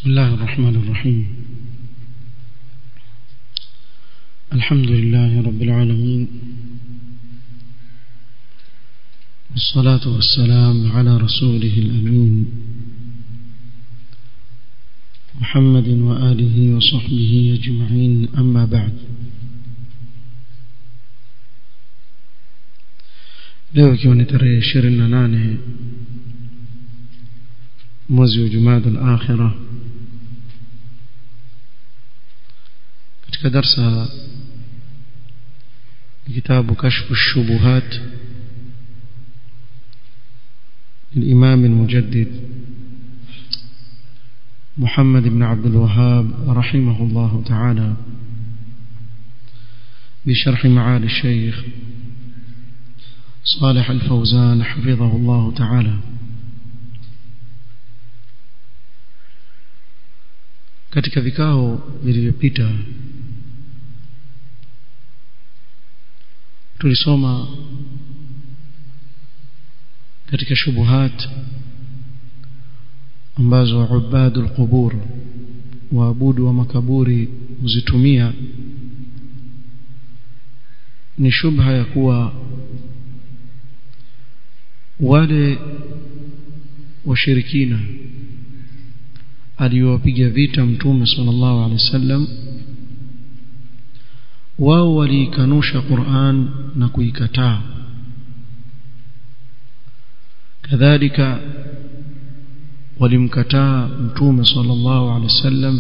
بسم الله الرحمن الرحيم الحمد لله رب العالمين والصلاة والسلام على رسوله الأمين محمد وآله وصحبه أجمعين أما بعد leo ikiwa ni tarehe ishirini na nane mwezi wa jumada al-akhira katika darsa kitabu kashfu الشبهات للإمام المجدد محمد بن عبد الوهاب رحمه الله تعالى بشرح معالي الشيخ صالح الفوزان حفظه الله تعالى katika vikao vilivyopita tulisoma katika shubuhat ambazo ubadul qubur waabudu wa makaburi huzitumia ni shubha ya kuwa wale washirikina aliyowapiga vita mtume sallallahu alaihi wasallam wao waliikanusha Qur'an na kuikataa kadhalika walimkataa mtume sallallahu alaihi wasallam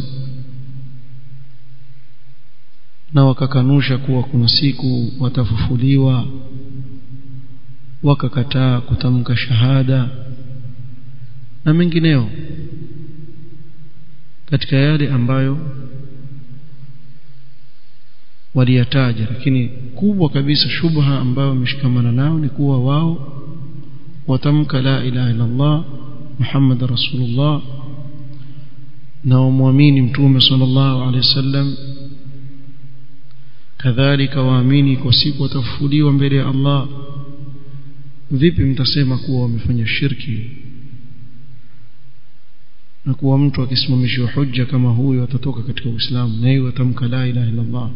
na wakakanusha kuwa kuna siku watafufuliwa wakakataa kutamka shahada na mengineo katika yale ambayo waliyataja lakini kubwa kabisa shubha ambayo wameshikamana nao ni kuwa wao watamka la ilaha illa Allah Muhammad Rasulullah na wamwamini mtume sallallahu alaihi wasallam kadhalika waamini kwa siku watafufuliwa mbele ya Allah vipi mtasema kuwa wamefanya shirki na kuwa mtu akisimamishiwa hujja kama huyo atatoka katika Uislamu na hiyo atamka la ilaha illa Allah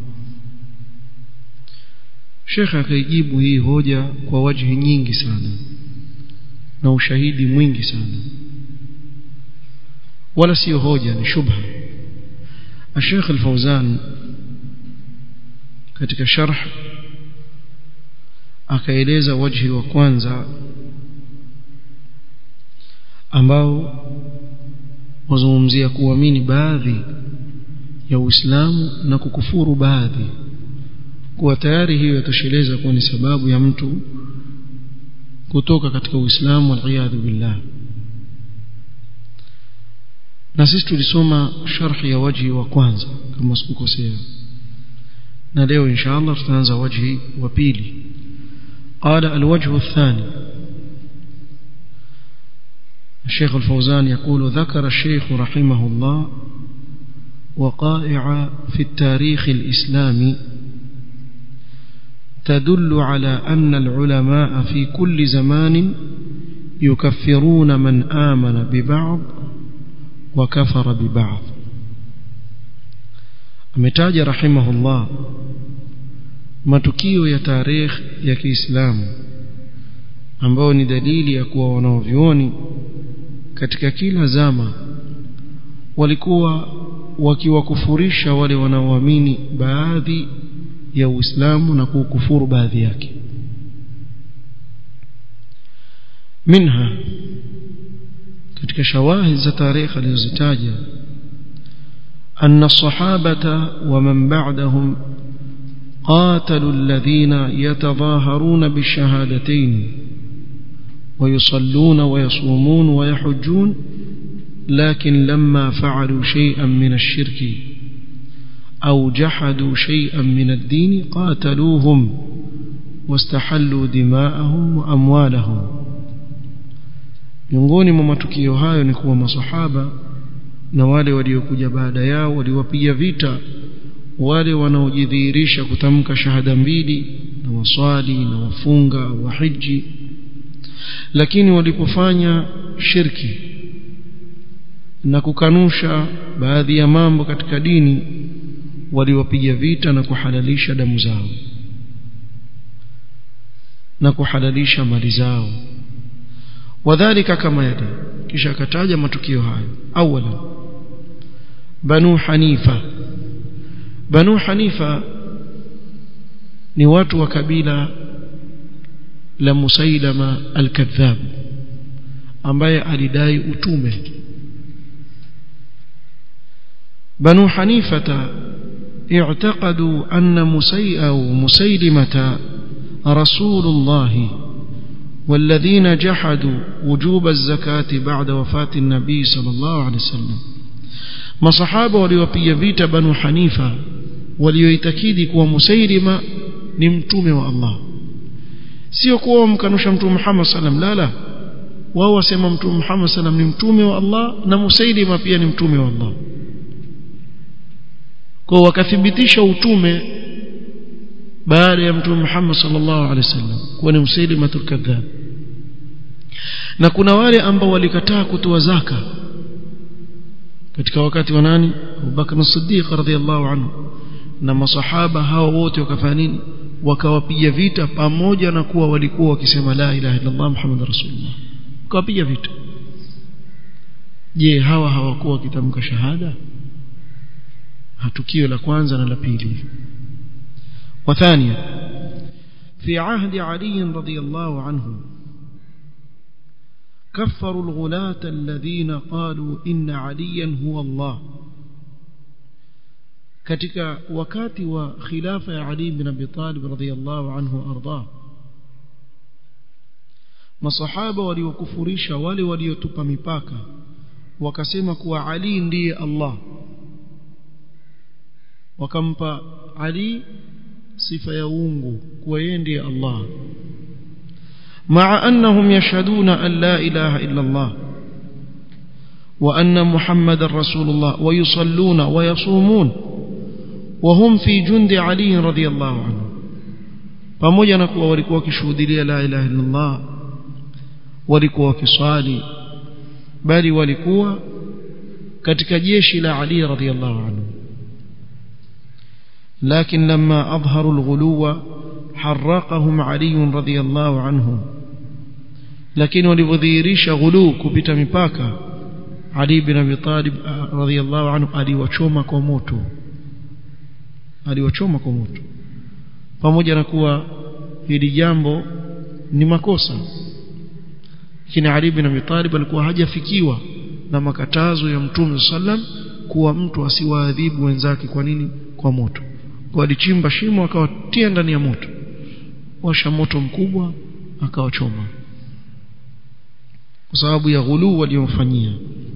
Sheikh akaijibu hii hoja kwa wajhi nyingi sana na ushahidi mwingi sana wala sio hoja ni shubha Sheikh Al-Fauzan katika sharh akaeleza wajhi wa kwanza ambao wazungumzia kuamini baadhi ya Uislamu na kukufuru baadhi kuwa tayari hiyo yatosheleza kuwa ni sababu ya mtu kutoka katika Uislamu waliyadhu billah na sisi tulisoma sharhi ya wajhi wa kwanza kama sikukosea na leo inshallah tutaanza wajhi wa pili قال الوجه الثاني الشيخ الفوزان يقول ذكر الشيخ رحمه الله وقائع في التاريخ الإسلامي تدل على أن العلماء في كل زمان يكفرون من آمن ببعض وكفر ببعض أمتاج رحمه الله matukio ya tarehe ya Kiislamu ambao ni dalili ya kuwa wanaovioni katika kila zama walikuwa wakiwakufurisha wale wanaoamini baadhi ya Uislamu na kukufuru baadhi yake minha katika shawahid za tarehe alizozitaja أن الصحابة ومن بعدهم قاتلوا الذين يتظاهرون بالشهادتين ويصلون ويصومون ويحجون لكن لما فعلوا شيئا من الشرك أو جحدوا شيئا من الدين قاتلوهم واستحلوا دماءهم وأموالهم miongoni mwa matukio hayo ni kuwa masahaba na wale waliokuja baada yao waliwapiga vita wale wanaojidhihirisha kutamka shahada mbili na waswali na wafunga wahiji lakini walipofanya shirki na kukanusha baadhi ya mambo katika dini waliwapiga vita na kuhalalisha damu zao na kuhalalisha mali zao wadhālika kama yali kisha akataja matukio hayo awala banu hanifa banu hanifa ni watu wa kabila la musailama al-kadhab ambaye alidai utume banu hanifata اعتقدوا أن مسي أو مسيلمة رسول الله والذين جحدوا وجوب الزكاة بعد وفاة النبي صلى الله عليه وسلم masahaba waliopiga vita banu hanifa walioitakidi kuwa musailima ni mtume wa Allah sio kuwa wamkanusha mtume Muhammad sallam la la wao wasema mtume Muhammad sallam ni mtume wa Allah na musailima pia ni mtume wa Allah kwa wakathibitisha utume baada ya mtume Muhammad sallallahu alaihi wasallam kuwa ni musailimatul kadhab na kuna wale ambao walikataa kutoa zaka katika wakati wa nani Abubakar as-Siddiq radhiyallahu anhu na masahaba hao wote wakafanya nini wakawapiga vita pamoja na kuwa walikuwa wakisema la ilaha illa Allah Muhammad rasulullah wakawapiga vita je hawa hawakuwa wakitamka shahada tukio la kwanza na la pili وثانيا في عهد علي رضي الله عنه كفروا الغلاة الذين قالوا إن عليا هو الله katika wakati wa khilafa ya Ali bin Abi Talib radhiyallahu anhu arda masahaba waliokufurisha wale waliotupa mipaka wakasema kuwa Ali ndiye Allah wakampa Ali sifa ya uungu kuwa yeye ndiye Allah مع أنهم يشهدون أن لا إله إلا الله وأن محمد رسول الله ويصلون ويصومون وهم في جند علي رضي الله عنه pamoja na kuwa walikuwa wakishuhudia la ilaha illa Allah walikuwa wakiswali bali walikuwa katika jeshi la Ali radhiyallahu anhu لكن لما أظهروا الغلو حرقهم علي رضي الله عنه لكن ولذيريش غلو كبت مباكا علي بن أبي طالب رضي الله عنه aliwachoma kwa moto aliwachoma kwa moto pamoja na kuwa hili jambo ni makosa lakini Ali bin Abi Talib alikuwa hajafikiwa na makatazo ya Mtume sallam kuwa mtu asiwaadhibu wenzake kwa nini kwa moto kwa alichimba shimo akawatia ndani ya moto washa moto mkubwa akawachoma kwa sababu ya ghuluu waliomfanyia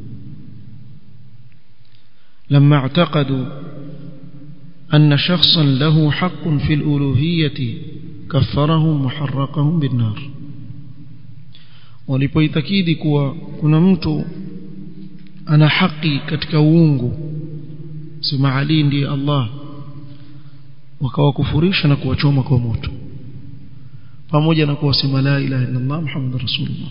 لما اعتقدوا أن شخصا له حق في الألوهية كفرهم وحرقهم بالنار walipoitakidi kuwa kuna mtu ana haki katika uungu sema Ali ndiye Allah wakawakufurisha na kuwachoma kwa moto pamoja na kuwasema la ilaha illa Allah Muhammad rasulullah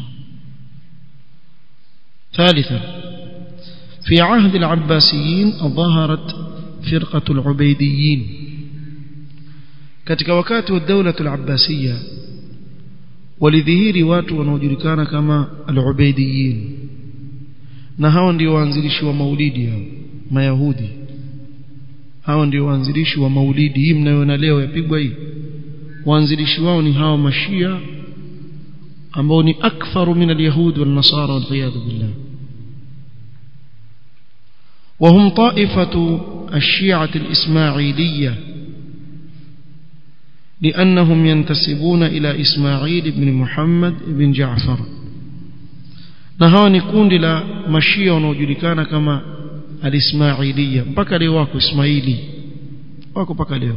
ثالثا في عهد العباسيين ظهرت فرقة العبيديين katika wakati wa dawla al-abbasiyya walidhihiri watu wanaojulikana kama al-ubaidiyin na hao ndio waanzilishi wa maulidi hao mayahudi hao ndio waanzilishi wa maulidi hii mnayoona leo yapigwa hii waanzilishi wao ni hao mashia ambao ni akfaru min alyahud wal nasara wal iyad billah وهم طائفة الشيعة الإسماعيلية لأنهم ينتسبون إلى إسماعيل بن محمد بن جعفر نهاني كون لا مشيا ونوجلكان كما الإسماعيلية mpaka leo wako Ismaili wako mpaka leo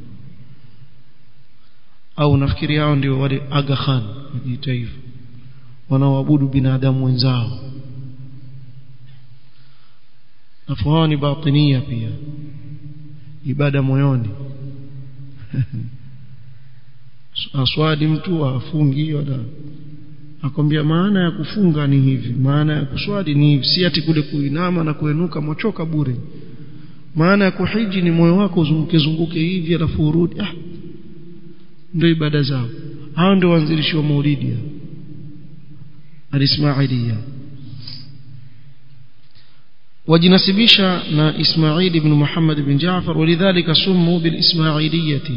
au nafikiri hao ndio wale Aga Khan wajiita hivyo wanaoabudu binadamu wenzao afu hao ni batinia pia ibada moyoni aswadi mtu afungi wala akwambia maana ya kufunga ni hivi maana ya kuswali ni hivi si ati kule kuinama na kuenuka mochoka bure maana ya kuhiji ni moyo wako uzunguke zunguke hivi alafu urudi ah ndio ibada zao hao ndio waanzilishi wa maulidi al-ismailia wajinasibisha na Ismail ibn Muhammad ibn Jaafar walidhalika summu bil ismailiyati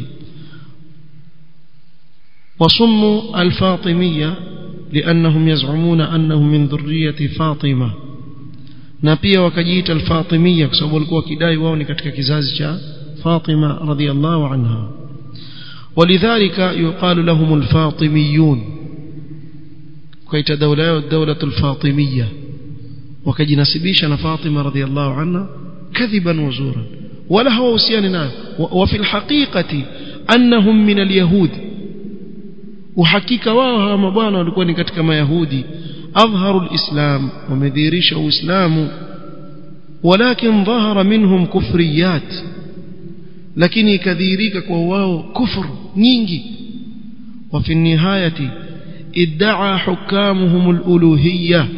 وصموا الفاطمية لأنهم يزعمون أنهم من ذرية فاطمة na pia wakajiita al-Fatimiyya kwa sababu walikuwa kidai wao ni katika kizazi cha Fatima radhiyallahu anha walidhalika yuqalu lahum al-Fatimiyun kaita dawla yao dawla al-Fatimiyya wakajinasibisha na Fatima radhiyallahu anha kadhiban wa zura wala hawahusiani nayo wa fi al-haqiqati annahum min al-yahud uhakika wao hawa mabwana walikuwa ni katika mayahudi أظهروا الإسلام ومذيرش إسلام ولكن ظهر منهم كفريات لكن كذيريك كواو كفر نينجي وفي النهاية ادعى حكامهم الألوهية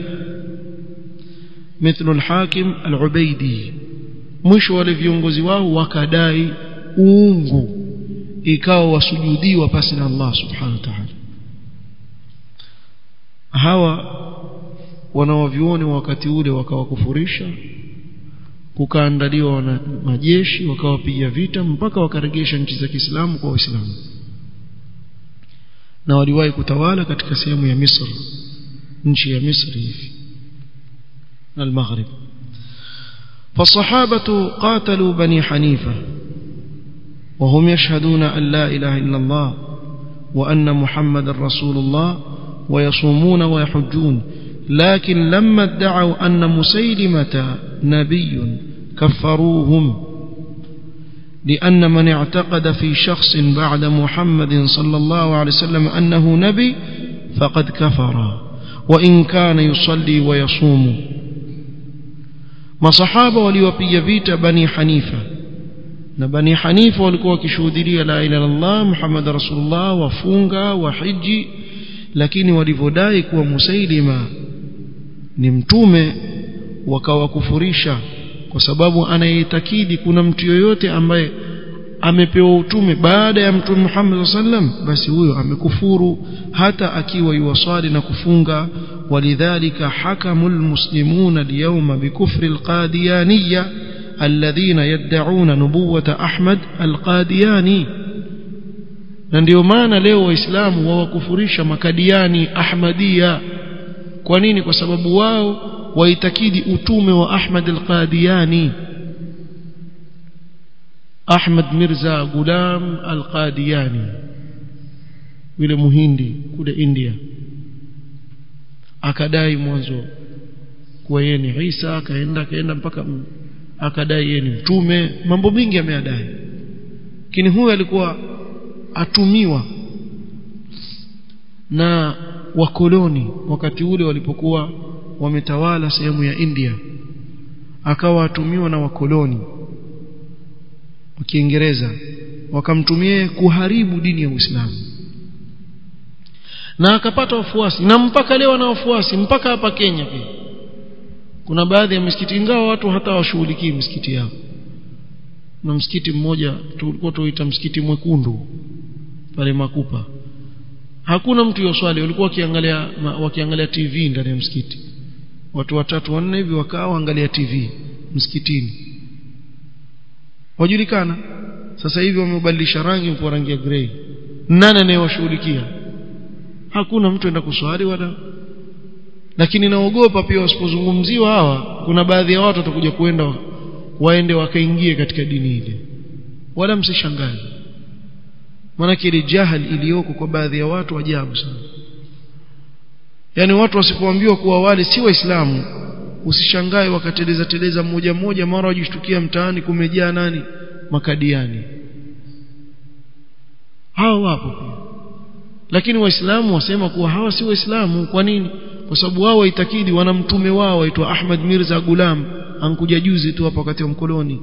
مثل الحاكم العبيدي مش waliviongozi wao wakadai uungu ikawa wasujudiwa pasi na Allah subhanahu wa ta'ala hawa wanawavyuoni wakati ule wakawakufurisha kukaandaliwa wana majeshi wakawapiga vita mpaka wakaregesha nchi za Kiislamu kwa Waislamu na waliwahi kutawala katika sehemu ya Misri nchi ya Misri hivi na al-Maghrib فالصحابة قاتلوا بني حنيفة وهم يشهدون أن لا إله إلا الله وأن محمد رسول الله ويصومون ويحجون لكن لما ادعوا أن مسيلمة نبي كفروهم لأن من اعتقد في شخص بعد محمد صلى الله عليه وسلم أنه نبي فقد كفر وإن كان يصلي ويصوم masahaba waliwapiga vita bani hanifa na bani hanifa walikuwa wakishuhudia la ilaha illallah muhammad rasulullah wafunga wahiji lakini walivyodai kuwa Musailima ni mtume wakawakufurisha kwa sababu anayetakidi kuna mtu yoyote ambaye amepewa utume baada ya mtume Muhammad sallam basi huyo amekufuru hata akiwa yuwasali na kufunga walidhalika hakamul muslimuna alyawma bikufri alqadiyaniyya alladhina yad'una nubuwata Ahmad alqadiyani na ndio maana leo waislamu wawakufurisha makadiani ahmadia kwa nini kwa sababu wao waitakidi utume wa Ahmad al-Qadiani Ahmad Mirza Gulam al-Qadiani yule muhindi kule India akadai mwanzo kuwa yeye ni Isa akaenda akaenda mpaka akadai yeye ni mtume mambo mingi ameyadai lakini huyu alikuwa atumiwa na wakoloni wakati ule walipokuwa wametawala sehemu ya India akawa atumiwa na wakoloni wa Kiingereza wakamtumia kuharibu dini ya Uislamu na akapata wafuasi na mpaka leo ana wafuasi mpaka hapa Kenya pia kuna baadhi ya misikiti ingawa watu hata washughulikii misikiti yao na msikiti mmoja tulikuwa tuita msikiti mwekundu pale Makupa hakuna mtu yoswali walikuwa wakiangalia wakiangalia TV ndani ya msikiti watu watatu wanne hivi wakao angalia TV msikitini wajulikana sasa hivi wamebadilisha rangi kwa rangi ya grey nani anayewashughulikia hakuna mtu enda kuswali wala lakini naogopa pia wasipozungumziwa hawa kuna baadhi ya watu watakuja kuenda waende wakaingie katika dini ile wala msishangae maana ile jahal iliyoko kwa baadhi ya watu ajabu sana yani watu wasipoambiwa kuwa wale si waislamu usishangae wakateleza teleza mmoja mmoja mara wajishtukia mtaani kumejaa nani makadiani hao wapo pia lakini waislamu wasema kuwa hawa si waislamu kwa nini kwa sababu wao waitakidi wana mtume wao aitwa Ahmad Mirza Gulam ankuja juzi tu hapa wakati wa mkoloni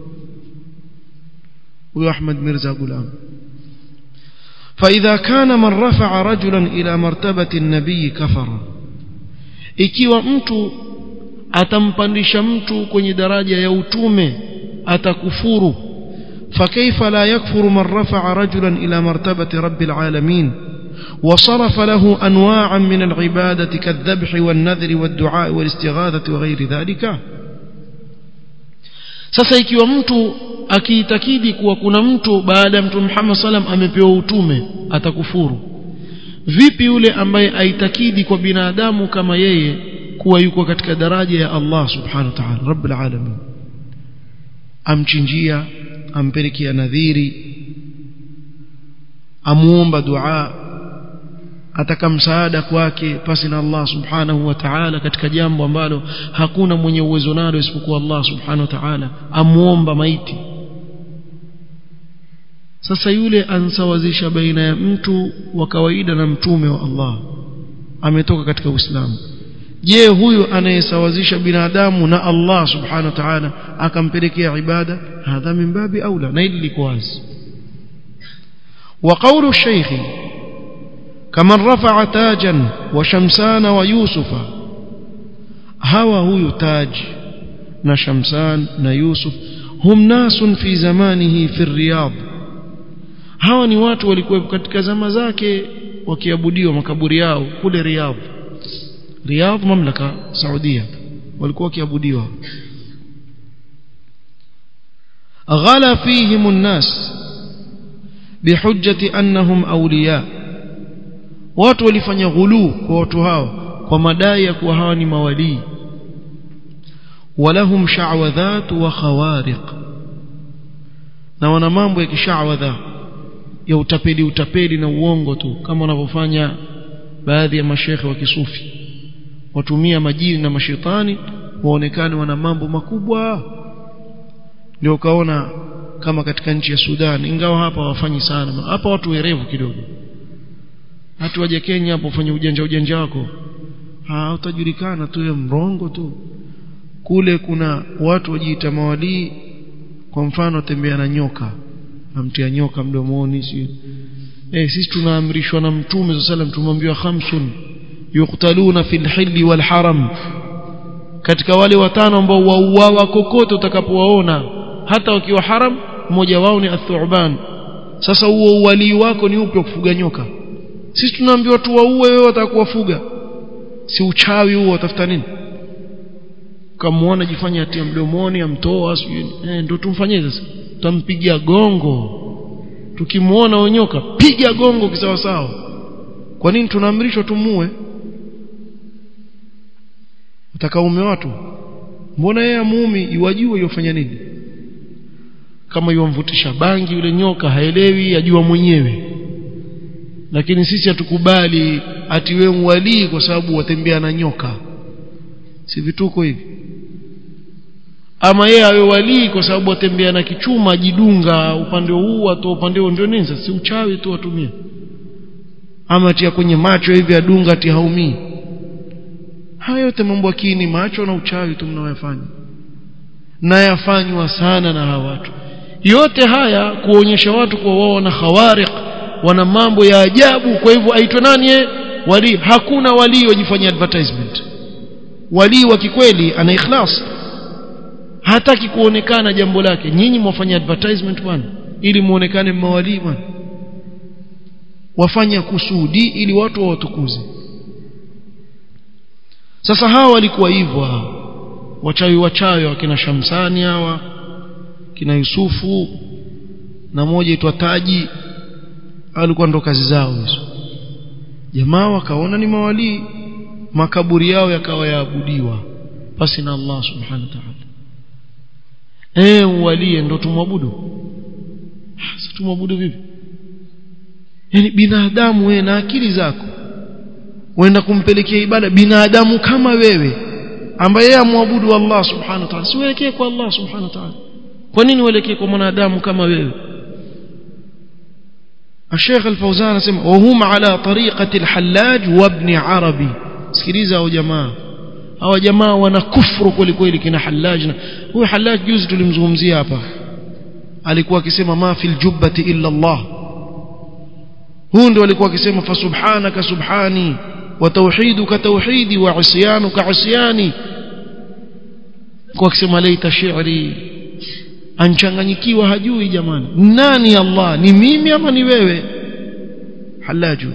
huyo Ahmad Mirza Gulam فإذا كان من رفع رجلا إلى مرتبة النبي كفر ikiwa mtu atampandisha mtu kwenye daraja ya utume atakufuru فكيف لا يكفر من رفع رجلا إلى مرتبة رب العالمين وصرف له أنواعا من العبادة كالذبح والنذر والدعاء والاستغاثة وغير ذلك sasa ikiwa mtu akiitakidi kuwa kuna mtu baada ya mtume Muhammad sallam amepewa utume atakufuru vipi yule ambaye aitakidi kwa binadamu kama yeye kuwa yuko katika daraja ya Allah subhanahu wa ta'ala rabbul alamin amchinjia ampelekea nadhiri amuomba dua ataka msaada kwake pasi na Allah subhanahu wa ta'ala katika jambo ambalo hakuna mwenye uwezo nalo isipokuwa Allah subhanahu wa ta'ala amuomba maiti sasa yule ansawazisha baina ya mtu wa kawaida na mtume wa Allah ametoka katika Uislamu je huyu anayesawazisha binadamu na Allah subhanahu wa ta'ala akampelekea ibada hadha min babi aula na hili liko wazi wa qawlu shaykhi kama rafa'a tajan wa shamsana wa yusufa hawa huyu taj na shamsan na yusuf hum nasun fi zamanihi fi riyadh hawa ni watu walikuwa katika zama zake wakiabudiwa makaburi yao kule riyadh riyadh mamlaka saudia walikuwa wakiabudiwa ghala fihim an-nas bihujjati annahum awliya watu walifanya ghulu kwa watu hao kwa madai ya kuwa hawa ni mawalii walahum sha'wadhat wa khawariq na wana mambo ya kishawadha ya utapeli utapeli na uongo tu kama wanavyofanya baadhi ya mashekhe wa kisufi watumia majini na mashetani waonekane wana mambo makubwa ndio ukaona kama katika nchi ya Sudan ingawa hapa wafanyi sana hapa watu werevu kidogo hata waje Kenya hapo ufanye ujanja ujanja wako ha utajulikana tu mrongo tu kule kuna watu wajiita mawalii kwa mfano tembea na nyoka amtia nyoka mdomoni si eh sisi tunaamrishwa na mtume sallallahu alaihi wasallam tumwambiwa khamsun yuqtaluna fil hilli wal haram katika wale watano ambao wauawa kokote utakapowaona hata wakiwa haram mmoja wao ni athuban sasa huo uwalii wako ni upi kufuga nyoka sisi tunaambiwa tuwaue wewe watakuwafuga si uchawi huo utafuta nini kamuona jifanya atia mdomoni amtoa eh ndio tumfanyie sasa tutampigia gongo tukimuona onyoka piga gongo kisawa sawa kwa nini tunaamrishwa tumue utakaume watu mbona yeye muumi iwajue yofanya nini kama yomvutisha bangi yule nyoka haelewi ajua mwenyewe lakini sisi hatukubali ati wewe mwalii kwa sababu watembea na nyoka si vituko hivi ama yeye awe walii kwa sababu watembea na kichuma ajidunga upande huu atoa upande huo ndio nini si uchawi tu watumia ama tia kwenye macho hivi adunga ati haumii haya yote mambo akini macho na uchawi tu mnayofanya na yafanywa sana na hawa watu yote haya kuonyesha watu kwa wao na khawariq wana mambo ya ajabu kwa hivyo aitwe nani wali hakuna wali wajifanyia advertisement wali wa kikweli ana ikhlas hataki kuonekana jambo lake nyinyi mwafanya advertisement bwana ili muonekane mawali bwana wafanya kusudi ili watu wawatukuze sasa hawa walikuwa hivyo hawa wachawi wachawi wakina Shamsani hawa kina Yusufu na moja itwa Taji alikuwa ndo kazi zao hizo jamaa wakaona ni mawalii makaburi yao yakawa yaabudiwa pasi na Allah subhanahu wa ta'ala eh walie ndo tumwabudu sasa tumwabudu vipi yani binadamu wewe na akili zako uenda kumpelekea ibada binadamu kama wewe ambaye yeye amwabudu Allah subhanahu wa ta'ala siwelekee kwa Allah subhanahu wa ta'ala kwa nini uelekee kwa mwanadamu kama wewe الشيخ الفوزان اسمع وهم على طريقة الحلاج وابن عربي sikiliza hao jamaa hao jamaa wana kufuru kweli kweli kina Hallaj na huyu Hallaj juzi tulimzungumzia hapa alikuwa akisema ma fil jubbati illa Allah huyu ndio alikuwa akisema fa subhanaka subhani وتوحيدك توحيدي وعصيانك عصياني kwa kusema laita shi'ri anchanganyikiwa hajui jamani nani Allah ni mimi ama ni wewe halaju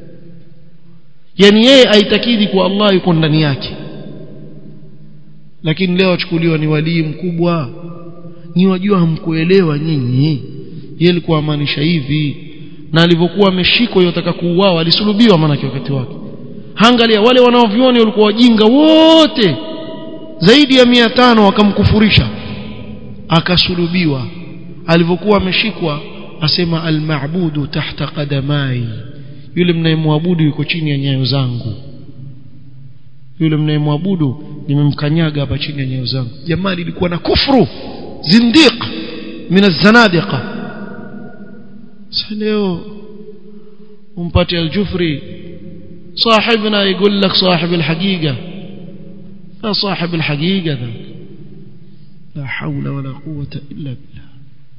yani yeye aitakidi kwa Allah yuko ndani yake lakini leo achukuliwa ni walii mkubwa ni wajua hamkuelewa nyinyi yeye alikuwa amaanisha hivi na alivyokuwa ameshikwa yotaka kuuawa alisulubiwa maana wakati wake angalia wale wanaovioni walikuwa wajinga wote zaidi ya mia tano wakamkufurisha akasulubiwa alivyokuwa ameshikwa asema almabudu tahta qadamai yule mnayemwabudu yuko chini ya nyayo zangu yule mnayemwabudu nimemkanyaga hapa chini ya nyayo zangu jamaa lilikuwa na kufru zindiq min az-zanadiqa sasa leo umpate al-jufri صاحبنا يقول لك صاحب الحقيقة لا صاحب الحقيقة ذا لا حول ولا قوة إلا بالله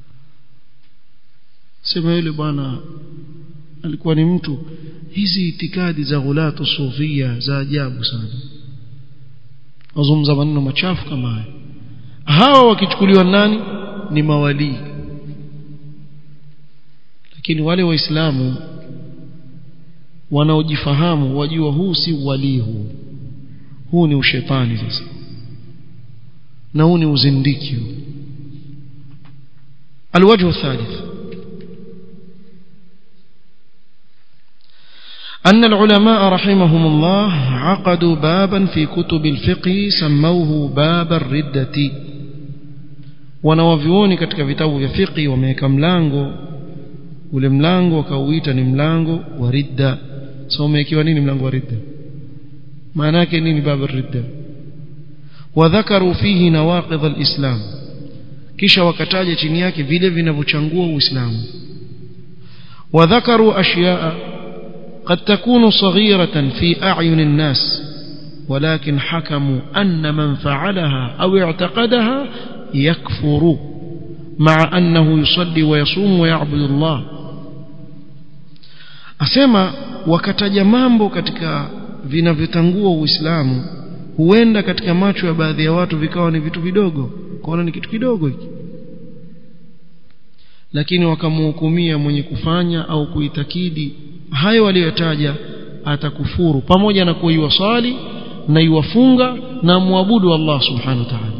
sema yule bwana alikuwa ni mtu hizi itikadi za ghulatu sufia za ajabu sana wazungumza maneno machafu kama haya hawa wakichukuliwa nani ni mawalii lakini wale waislamu wanaojifahamu wajua huu si walii huu huu ni ushetani sasa na huu ni uzindiki huu الوجه الثالث أن العلماء رحمهم الله عقدوا بابا في كتب الفقه سموه باب الردة wanawavyuoni katika vitabu vya fiqhi wameweka mlango ule mlango wakauita ni mlango wa ridda so umewekiwa nini mlango wa ridda maana yake nini baba ridda wadhakaru fihi nawaqidh alislam kisha wakataja chini yake vile vinavyochangua uislamu wadhakaru ashyaa قد تكون صغيرة في أعين الناس ولكن حكموا أن من فعلها أو اعتقدها يكفر مع أنه يصلي ويصوم ويعبد الله أسمى wakataja mambo katika vinavyotangua uislamu huenda katika macho ya baadhi ya watu vikawa ni vitu vidogo kwaona ni kitu kidogo hiki lakini wakamhukumia mwenye kufanya au kuitakidi hayo aliyotaja atakufuru pamoja na kuwa iwasali na iwafunga na muabudu Allah subhanahu wa ta'ala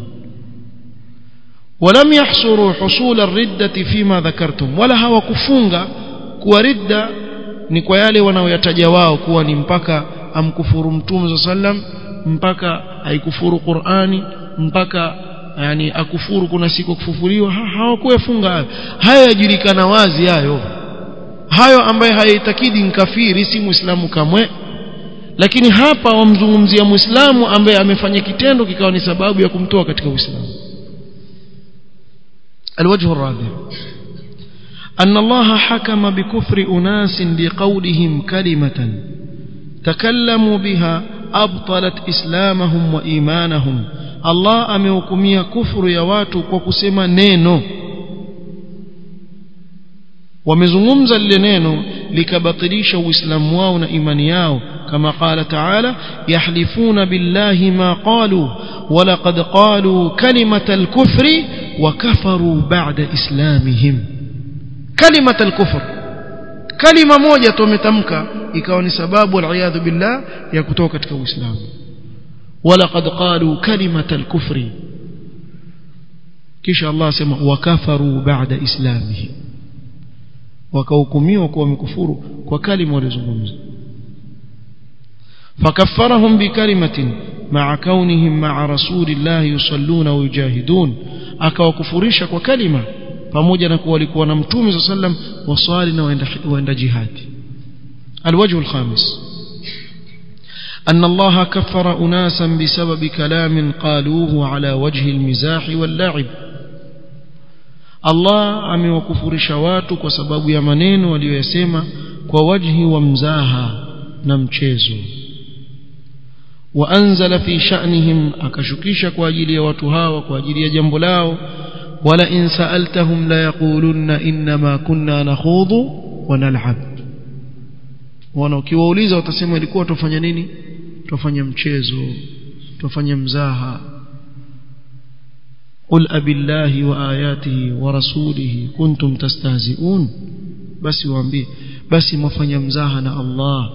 ولم يحصروا حصول الردة فيما ذكرتم ولا hawakufunga kuwa ridda ni kwa yale wanaoyataja wao kuwa ni mpaka amkufuru mtume sallam mpaka haikufuru Qur'ani mpaka yani akufuru kuna siku kufufuliwa ha, hawakuyafunga hayo hayo yajulikana wazi hayo hayo ambaye hayaitakidi nkafiri si muislamu kamwe lakini hapa wamzungumzia muislamu ambaye amefanya kitendo kikawa ni sababu ya kumtoa katika uislamu الوجه الرابع أن الله حكم بكفر أناس بقولهم كلمة تكلموا بها أبطلت إسلامهم وإيمانهم الله أميكمية كفر يواتك وكسما نينو wamezungumza lile neno likabatilisha uislamu wao na imani yao kama qala taala yahlifuna billahi ma qalu walaqad qalu kalimata alkufri wa kafaru ba'da islamihim kalimata alkufr kalima moja tu wametamka ikawa ni sababu aliyadhu billah ya kutoka katika uislamu walaqad qalu kalimata alkufri kisha Allah asema wa kafaru ba'da islamihim wakahukumiwa kuwa wamekufuru kwa kalima walizungumza fakaffarahum bikalimatin ma'a kaunihim ma'a rasulillah yusalluna wa yujahidun akawakufurisha kwa kalima pamoja na kuwa walikuwa na mtume sallam waswali na waenda, waenda jihadi الوجه الخامس أن الله كفر أناسا بسبب كلام قالوه على وجه المزاح واللعب Allah amewakufurisha watu kwa sababu ya maneno waliyosema kwa wajhi wa mzaha na mchezo waanzala fi sha'nihim akashukisha kwa ajili ya watu hawa kwa ajili ya jambo lao wala in sa'altahum la yaqulunna inma kunna nakhudhu wa nal'ab wana ukiwauliza watasema ilikuwa tufanya nini tufanya mchezo tufanya mzaha قل أبي الله وآياته ورسوله كنتم تستهزئون بس waambie basi mfanya mzaha na Allah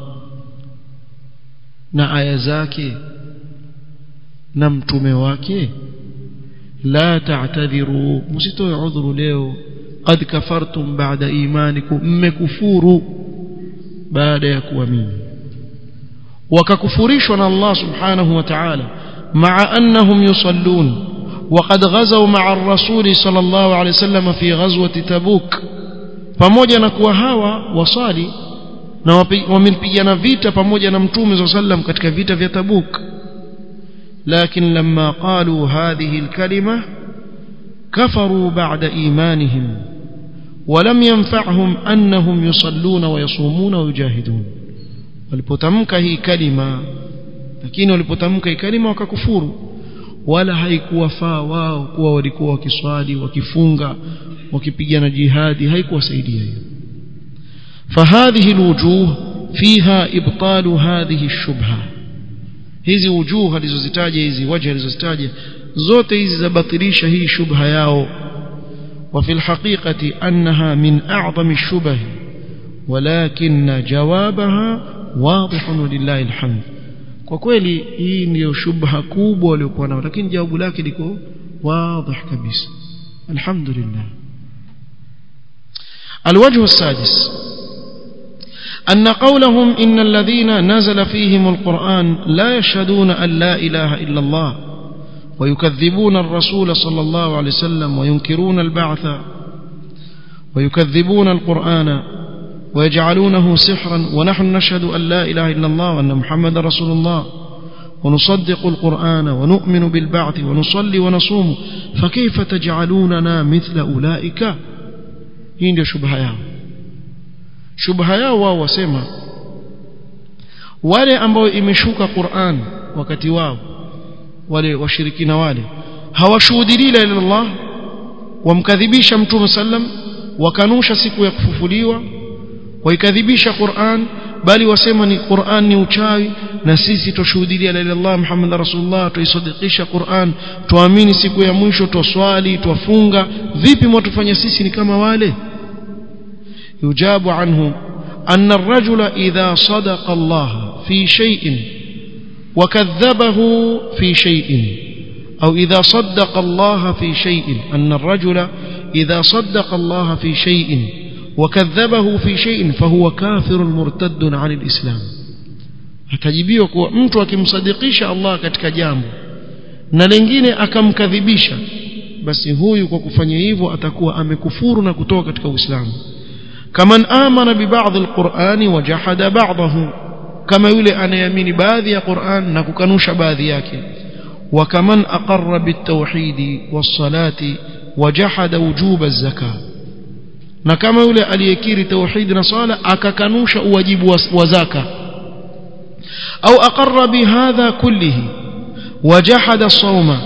na aya zake na mtume wake la ta'tadhiru msitoe udhuru leo qad kafartum ba'da imanikum mmekufuru baada ya kuamini wakakufurishwa na Allah subhanahu wa ta'ala ma'a annahum yusallun وقد غزوا مع الرسول صلى الله عليه وسلم في غزوة تبوك pamoja na kuwa hawa wasali na wamepigana vita pamoja na mtume صلى الله عليه وسلم katika vita vya Tabuk لكن لما قالوا هذه الكلمة كفروا بعد إيمانهم ولم ينفعهم أنهم يصلون ويصومون ويجاهدون walipotamka hii kalima lakini walipotamka hii kalima wakakufuru wala haikuwafaa wao kuwa walikuwa wakiswali wakifunga wakipigana jihadi haikuwasaidia hiyo فهذه الوجوه فيها إبطال هذه الشبهة hizi wujuh alizozitaja hizi wajhi alizozitaja zote hizi zabatilisha hii shubha yao وفي الحقيقة أنها من أعظم الشبه ولكن جوابها واضح ولله الحمد kwa kweli hii ndiyo shubha kubwa waliokuwa nao lakini jawabu lake liko wazi kabisa alhamdulillah الوجه السادس أن قولهم إن الذين نزل فيهم القرآن لا يشهدون أن لا إله إلا الله ويكذبون الرسول صلى الله عليه وسلم وينكرون البعث ويكذبون القرآن ويجعلونه سحرا ونحن نشهد أن لا إله إلا الله وأن محمد رسول الله ونصدق القرآن ونؤمن بالبعث ونصلي ونصوم فكيف تجعلوننا مثل أولئك hii ndio shubha yao shubha yao wao wasema wale ambao imeshuka Qur'an wakati wao wale washirikina wale hawashuhudii la ilaha illallah wamkadhibisha mtume sallam wakanusha siku ya kufufuliwa waikadhibisha Qur'an bali wasema ni Qur'an ni uchawi na sisi tushuhudia la ilaha illallah Muhammad rasulullah tuisadikisha Qur'an tuamini siku ya mwisho twaswali twafunga vipi mwatufanya sisi ni kama wale yujabu anhu أن الرجل إذا صدق الله في شيء وكذبه في شيء أو إذا صدق الله في شيء أن الرجل إذا صدق الله في شيء وكذبه في شيء فهو كافر مرتد عن الإسلام atajibiwa kuwa mtu akimsadikisha Allah katika jambo na lingine akamkadhibisha basi huyu kwa kufanya hivyo atakuwa amekufuru na kutoka katika Uislamu kaman amana bi ba'd al-Qur'ani wa jahada ba'dahu kama yule anayeamini baadhi ya Qur'an na kukanusha baadhi yake wa kaman aqarra bit-tauhid was-salati wa jahada wujub az-zakah na kama yule aliyekiri tauhid na sala akakanusha uwajibu wa zaka au aqarra bihadha kullihi wajahada sawma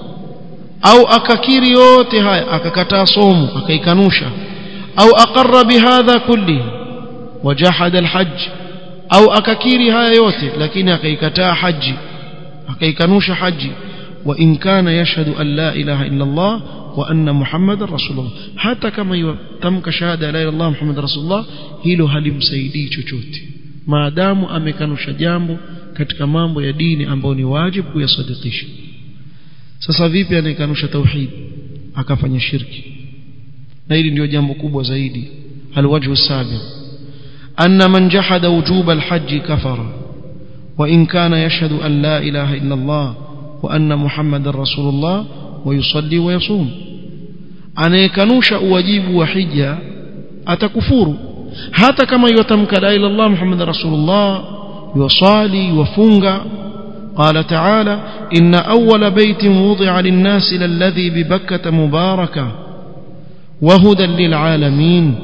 au akakiri yote haya akakataa somo akaikanusha au aqarra bihadha kullihi wajahada alhajj au akakiri haya yote lakini akaikataa haji akaikanusha haji wa in kana yashhadu an la ilaha illa Allah وأن محمد رسول الله حتى كما يتمك شهادة لا إله إلا الله محمد رسول الله hilo halimsaidii chochote maadamu amekanusha jambo katika mambo ya dini ambayo ni wajibu kuyasadikisha sasa vipi anayekanusha tauhid akafanya shirki na hili ndio jambo kubwa zaidi alwajhu sabi anna man jahada wujub alhajj kafara wa in kana yashhadu an la ilaha illa Allah wa anna muhammadar rasulullah ويصلي ويصوم anayekanusha uwajibu wa hija atakufuru hata kama yotamka la ilaha illallah muhammad rasulullah yusali wafunga قال تعالى إن أول بيت وضع للناس للذي ببكة مباركة وهدى للعالمين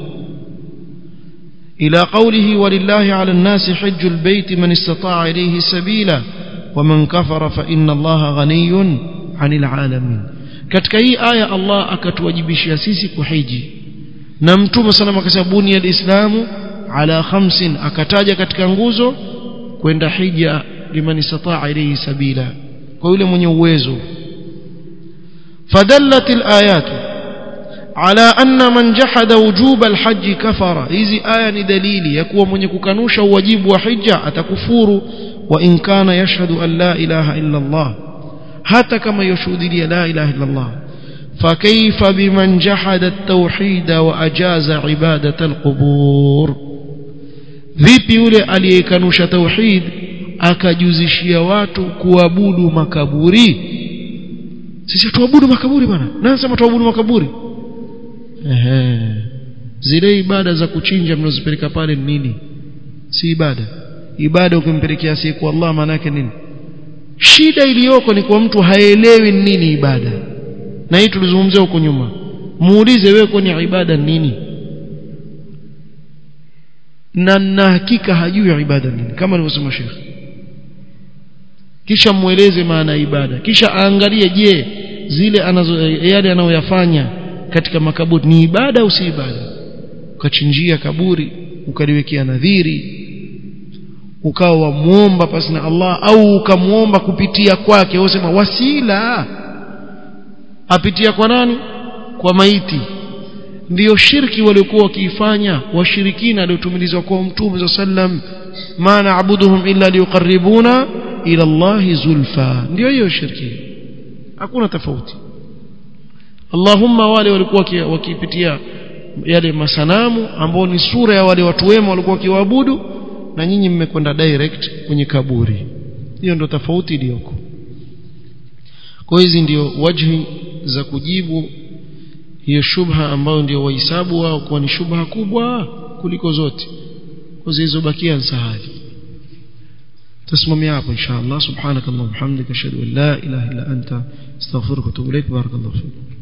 إلى قوله ولله على الناس حج البيت من استطاع إليه سبيلا ومن كفر فإن الله غني anil alamin katika hii aya Allah akatuwajibishia sisi kuhiji na mtume sana akasema buni alislamu ala khamsin akataja katika nguzo kwenda hija liman istataa ilayhi sabila kwa yule mwenye uwezo fadallat alayat ala anna man jahada wujub alhajj kafara hizi aya ni dalili ya kuwa mwenye kukanusha uwajibu wa hija atakufuru wa in kana yashhadu an la ilaha illa Allah hata kama yashuhudia la ilaha illa Allah فكيف بمن جحد التوحيد وأجاز عبادة القبور vipi yule aliyekanusha tauhid akajuzishia watu kuabudu makaburi sisi tuabudu makaburi bwana nani sema tuabudu makaburi ehe zile ibada za kuchinja mnazopeleka pale ni nini si ibada ibada ukimpelekea siku Allah maana yake nini shida iliyoko ni kwa mtu haelewi nini ibada na hii tulizungumzia huko nyuma muulize wewe kwani ibada nini na na hakika hajui ibada nini kama alivyosema Sheikh kisha mueleze maana ibada kisha aangalie je zile anazo yale anayoyafanya katika makaburi ni ibada au si ibada ukachinjia kaburi ukaliwekea nadhiri ukawa wamuomba pasi na Allah au ukamuomba kupitia kwake wasema wasila apitia kwa nani kwa maiti ndiyo shirki waliokuwa wakiifanya washirikina waliotumilizwa kwa mtume sallam ma na'buduhum illa liqarribuna ila Allah zulfa ndiyo hiyo shirki hakuna tofauti Allahumma wale walikuwa wakipitia yale masanamu ambao ni sura ya wale watu wema walikuwa wakiwaabudu na nyinyi mmekwenda direct kwenye kaburi hiyo ndio tofauti iliyoko kwa hizi ndio wajhi za kujibu hiyo shubha ambayo ndio wahisabu wao kuwa ni shubha kubwa kuliko zote kwa zilizobakia nsahali تسمم hapo inshallah subhanakallahumma hamdika ashhadu an la ilaha illa anta astaghfiruka wa atubu ilaik barakallahu fiik